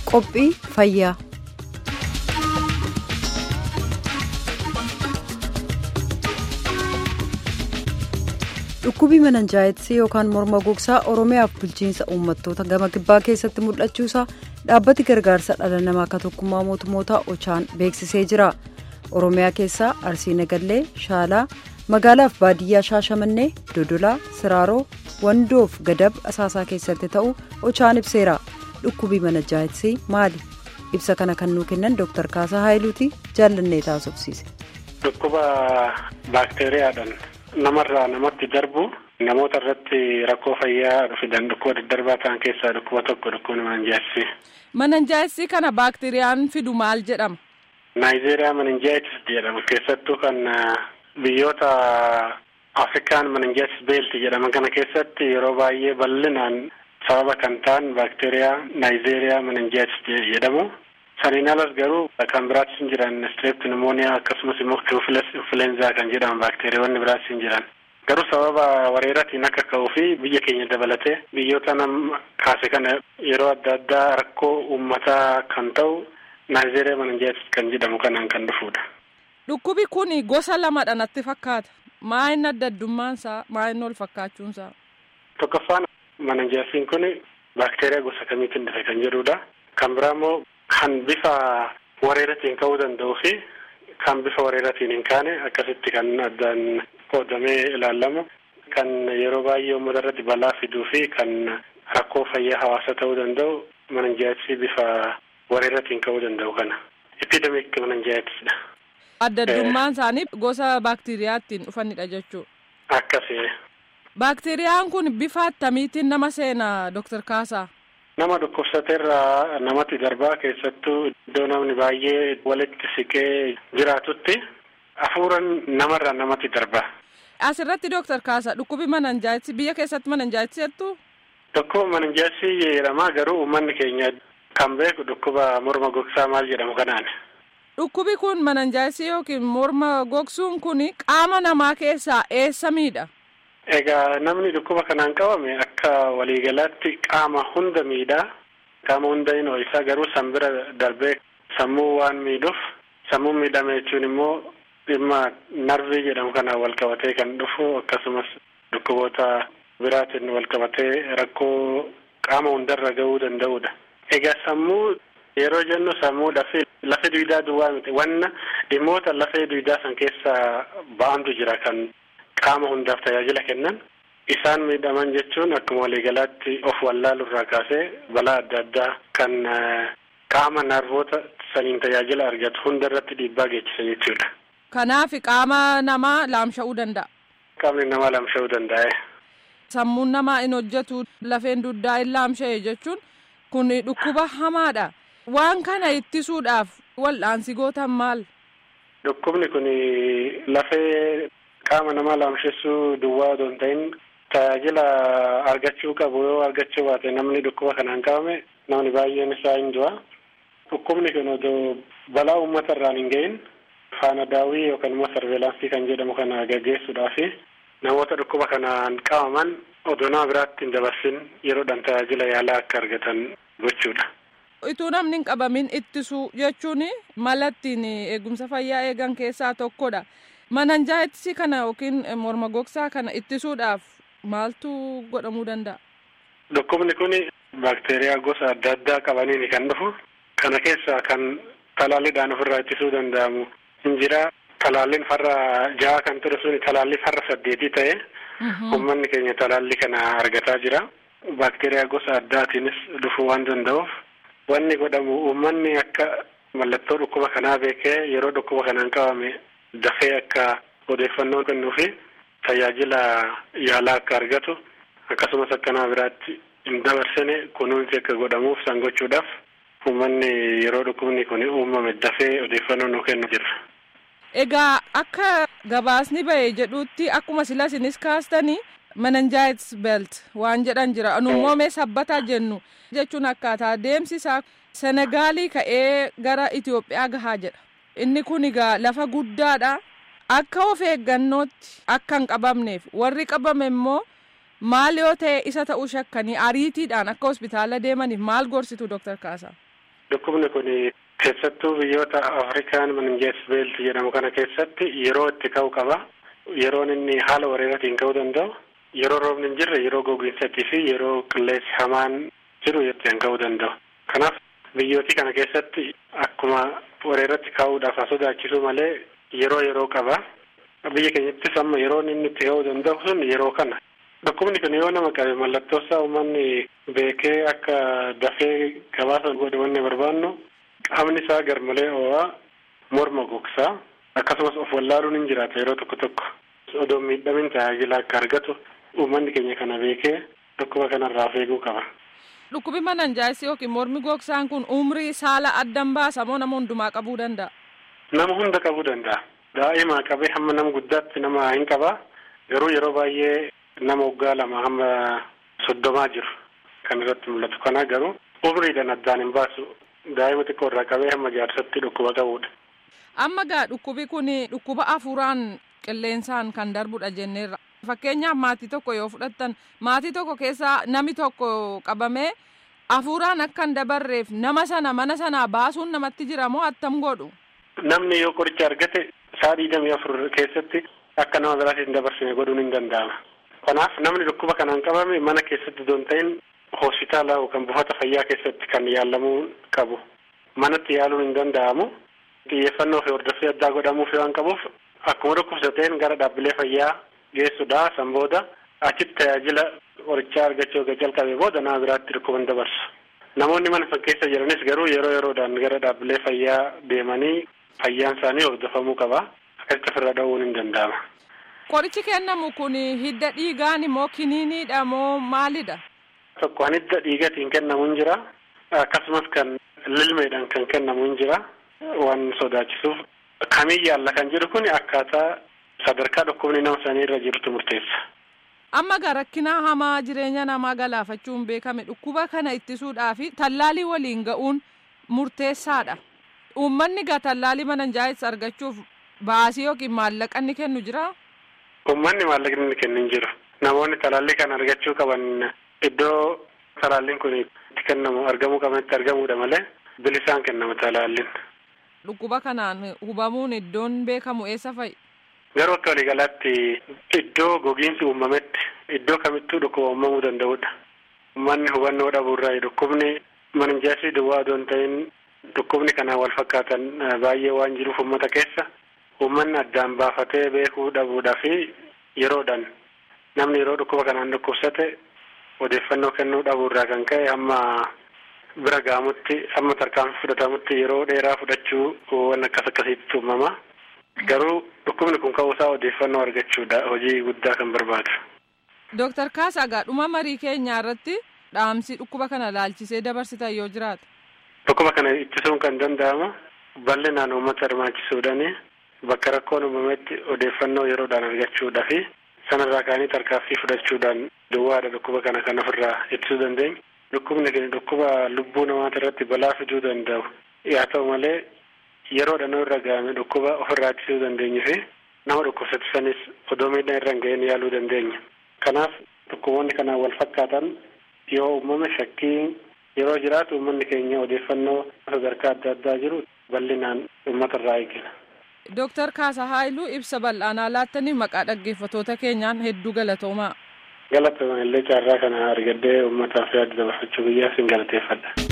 qophii fayyaa. dhukkubii mananjaayitisii yookaan morma gogsaa oromiyaaf bulchiinsa uummattoota gama kibbaa keessatti mul'achuusaa dhaabbati gargaarsa dhala namaa akka tokkummaa mootummoota ochaan beeksisee jira oromiyaa keessaa arsii nagallee shaalaa magaalaaf baadiyyaa shaashamannee dodolaa siraaroo wandoof gadab asaasaa keessatti ta'u ochaan ibseera dhukkubii mananjaayitisii maali ibsa kana kan nuu kennan dooktar kaasaa haayiluuti jaallannee taasofsiise. dhukkuba baakteeriyaadhaan. namarraa namatti darbu namoota irratti rakkoo fayyaa fidan dhukkuba daddarbaa ta'an keessaa dhukkuba tokko dhukkuba mananjaayisii. Mananjaayisii kana baakteeriyaan fidu maal jedhama? Naayijeeriyaa mananjaayitis jedhama keessattuu kan biyyoota Afrikaan mananjaayitis beelti jedhaman kana keessatti yeroo baay'ee bal'inaan sababa kan ta'an baakteeriyaa naayijeeriyaa mananjaayitis jedhamu. Saniin alas garuu kan biraattis hin jiran strep pneumonia akkasumas immoo influenza kan jedhaman baakteeriyaawwan biraattis hin jiran. Garuu sababa weeraraatiin akka ka'uu fi biyya keenya dabalatee biyyoota nama kaase kana yeroo adda addaa rakkoo uummataa kan ta'u naayijeeriyaa mananjaayitis kan jedhamu kanaan kan dhufudha. Dhukkubi kun gosa lamadha natti fakkaata. Maa inni adda addummaansaa maa inni ol fakkaachuunsaa? Tokkoffaan mananjaayisiin kun baakteeriyaa gosa kamiitiin dhufe kan jedhudha. Kan biraa immoo kan bifa weeraraatiin ka'uu danda'uu fi kan bifa weeraraatiin hin kaane akkasitti kan addaan qoodamee ilaalamu kan yeroo baay'ee uummata irratti balaa fiduu fi kan rakkoo fayyaa hawaasa ta'uu danda'u mananjaayitisii bifa weeraraatiin ka'uu danda'u kana epidemic mananjaayitisidha. Adda addummaan isaanii gosa baakteeriyaattiin dhufanidha jechuudha. Akkasii. Baakteeriyaan kun bifa attamiitiin nama seena Dr. Kaasaa? Nama dhukkubsateerraa namatti darbaa keessattuu iddoo namni baay'ee walitti siqee jiraatutti hafuuran namarraa namatti darba. Asirratti Dooktar Kaasa dhukkubi mananjaayitisii biyya keessatti mananjaayitisii jettu? Dhukkuba mananjaayitisii jedhama garuu uummanni keenya kan beeku dhukkuba morma gogsaa maal jedhamu kanaan. Dhukkubi kun mananjaayitisii yookiin morma gogsuun kun qaama namaa keessaa eessa miidha? Egaa namni dhukkuba kanaan qabame akka waliigalaatti qaama hunda miidhaa. Qaama hunda hin ho'isaa garuu san bira darbee sammuu waan miidhuuf sammuu miidhame jechuun immoo dhimma narvii jedhamu kanaan wal qabatee kan dhufu akkasumas dhukkuboota biraatiin wal qabatee rakkoo qaama hundarra ga'uu danda'udha. Egaa sammuu yeroo jennu sammuudha fi lafee duwidaa duwwaa miti wanna dhimmoota lafee duwidaa san keessaa ba'antu jira kan. qaama hundaaf tajaajila kennan isaan miidhaman jechuun akkuma waliigalaatti of wallaalurraa kaasee balaa adda addaa kan qaama narvoota saniin tajaajila argatu hunda irratti dhiibbaa geessisa jechuudha. Kanaaf qaama namaa laamsha'uu danda'a. Qaamni namaa laamsha'uu danda'a. Sammuun namaa in hojjetu lafeen dugdaa in laamsha'e jechuun kun dhukkuba hamaadha. Waan kana ittisuudhaaf wal'aansi gootan maal? Dhukkubni kun lafee qaama namaa laamshessuu duwwaa otoo hin ta'in tajaajila argachuu qabu yoo argachuu baate namni dhukkuba kanaan qabame namni baay'een isaa hin du'a. Dhukkubni kun otoo balaa uummata irraan hin gahin faana daawwii yookaan immoo sarveelaansii kan jedhamu kana gaggeessuudhaaf namoota dhukkuba kanaan qabaman odoo nama biraatti hin dabarsin yeroodhaan tajaajila yaalaa akka argatan gochuudha. Ituu namni hin qabamin ittisuu jechuun mala ittiin eegumsa fayyaa eegan keessaa tokkodha. Mananjaayitisii kana yookiin morma gogsaa kana ittisuudhaaf maaltu godhamuu danda'a? Dhukkubni kun baakteeriyaa gosa adda addaa qabaniin kan dhufu. Kana keessaa kan talaalliidhaan ofirraa ittisuu danda'amu hin jira. Talaalliin farra jaha kan ture sun talaallii farra saddeetii ta'e uummanni keenya talaallii kana argataa jira. Baakteeriyaa gosa addaatiinis dhufuu waan danda'uuf wanni godhamu uummanni akka mallattoo dhukkuba kanaa beekee yeroo dhukkuba kanaan qabame dafee akka odeeffannoo kennuu fi tajaajila yaalaa akka argatu akkasumas akka nama biraatti hin dabarsine kunuunsi akka godhamuuf san gochuudhaaf uummanni yeroo dhukkubni kun uumame dafee odeeffannoo nu kennu jira. Egaa akka gabaasni ba'e jedhutti akkuma sila isinis kaastanii mananjaayitis beelt waan jedhan jira nummoo mee sabbataa jennu jechuun akkaataa deemsi isaa senegaalii ka'ee gara Itoophiyaa gahaa jedha. inni kun egaa lafa guddaadha akka of eeggannootti akka hin qabamneef warri qabame immoo maal yoo ta'e isa ta'uu shakkanii ariitiidhaan akka hospitaala deemaniif maal gorsitu Dr. Kaasaa? dhukkubni kun keessattuu biyyoota afrikaan meningees beelt jedhamu kana keessatti yeroo itti ka'u qaba yeroon inni haala wareeraatiin ka'uu danda'u yeroo roobni hin jirre yeroo gogiinsatii fi yeroo qilleensi hamaan jiru ittiin ka'uu danda'u kanaaf biyyootii kana keessatti akkuma wareerratti ka'uudhaaf haa sodaachisu malee yeroo yeroo qaba biyya keenyattis amma yeroon inni itti ka'uu danda'u sun yeroo kana dhukkubni kun yoo nama qabe mallattoo isaa uummanni beekee akka dafee gabaasa godhe wanni barbaannu qaamni isaa garmalee ho'aa morma gogsaa akkasumas of wallaaluun hin jiraata yeroo tokko tokko odoo miidhamin tajaajila akka argatu uummanni keenya kana beekee dhukkuba kanarraa of eeguu qaba. Dhukkubi mananjaayisii yookiin mormi gogsaan kun umrii saala addan baasa moo nama hundumaa qabuu danda'a? Nama hunda qabuu danda'a. Daa'imaa qabee hamma nama guddaatti nama hin qaba. Garuu yeroo baay'ee nama waggaa lama hamma soddomaa jiru kan irratti mul'atu. Kana garuu umriidhaan addaan hin baasu. Daa'ima xiqqoo irraa qabee hamma jaarsatti dhukkuba qabudha. Amma gaa dhukkubi kun dhukkuba hafuuraan qilleensaan kan darbudha jenneerra. Fakkeenyaaf maatii tokko yoo fudhattan maatii tokko keessaa nami tokko qabamee hafuuraan akka hin dabarreef nama sana mana sanaa baasuun namatti jira moo attam godhu? Namni yoo qoricha argate sa'a digdamii afur keessatti akka nama biraatti hin dabarsine godhuun hin danda'ama. Kanaaf namni dhukkuba kanaan qabame mana keessatti osoo hin ta'in hospitaala yookaan buufata fayyaa keessatti kan yaalamuu qabu. Manatti yaaluun hin danda'amu. Xiyyeeffannoo fi hordoffii addaa godhamuuf waan qabuuf akkuma dhukkubsateen gara dhaabbilee fayyaa geessuudha san booda achitti tajaajila qorichaa argachuu erga jalqabee booda nama biraatti dhukkuba hin dabarsu. Namoonni mana keessa jiranis garuu yeroo yeroodhaan gara dhaabbilee fayyaa deemanii fayyaan isaanii hordofamuu qaba. Akkasitti ofirra dhowwuun hin danda'ama. Qorichi kennamu kun hidda dhiigaan moo kiniiniidha moo maalidha? Tokko kan hidda dhiigatiin kennamu hin jira. Akkasumas kan lilmeedhaan kan kennamu hin jira. Waan sodaachisuuf kamiin yaalla kan jedhu kun akkaataa sadarkaa dhukkubni nama sanii irra jirutu murteessa. Amma gaa rakkina hamaa jireenya namaa galaafachuun beekame dhukkuba kana ittisuudhaaf tallaalii waliin ga'uun murteessaadha. Uummanni gaa tallaalii mananjaayis argachuuf baasii yookiin maallaqa inni kennu jira. Uummanni maallaqa inni kennu hin jiru. Namoonni talaallii kana argachuu qaban iddoo talaalliin kun itti kennamu argamuu qabanitti argamuudha malee bilisaan kennama talaalliin. Dhukkuba kanaan hubamuun iddoon beekamu eessa fa'i? Garuu akka waliigalaatti iddoo gogiinsi uumametti iddoo kamittuu dhukkuba uumamuu danda'udha. Uummanni hubannoo dhabuurraa dhukkubni mananjaayisii duwwaa odoo hin ta'in dhukkubni kanaan wal fakkaatan baay'ee waan jiruuf uummata keessa uummanni addaan baafatee beekuu dhabuudhaa fi yeroodhaan namni yeroo dhukkuba kanaan dhukkubsate odeeffannoo kennuu dhabuurraa kan ka'e hamma bira ga'amutti hamma tarkaanfii fudhatamutti yeroo dheeraa fudhachuu waan akkas akkasiitti uumama. Garuu dhukkubni kun ka'uusaa odeeffannoo argachuudha hojii guddaa kan barbaadu. Dooktar Kaasaa dhuma marii keenyaa irratti dhaamsi dhukkuba kana laalchisee dabarsitan yoo jiraata. Dhukkuba kana ittisuun kan danda'amu bal'inaan uummata hirmaachisuudhaani bakka rakkoon uumametti odeeffannoo yeroodhaan argachuudhaa fi sanarraa ka'anii tarkaanfii fudhachuudhaan duwwaadha dhukkuba kana kan ofirraa ittisuu dandeenya. Dhukkubni kun dhukkuba lubbuu namoota irratti balaa fiduu danda'u. Haa ta'u malee yeroodhaan irra ga'ame dhukkuba ofirraa ittisuu dandeenyu fi nama dhukkubsatisanis odoo miidhaan irra hin ga'in yaaluu dandeenya. Kanaaf dhukkuboonni kanaan wal fakkaatan yoo uumame shakkii yeroo jiraatu uummanni keenya odeeffannoo sadarkaa adda addaa jiru bal'inaan uummata irraa eegina. Dooktar Kaasaa Haayiluu ibsa bal'aanaa laattanii maqaa dhaggeeffatoota keenyaan hedduu galatoomaa. Galatoomaa illee carraa kana argadhee uummataaf yaada dabarfachuu biyyaa sin galateeffadha.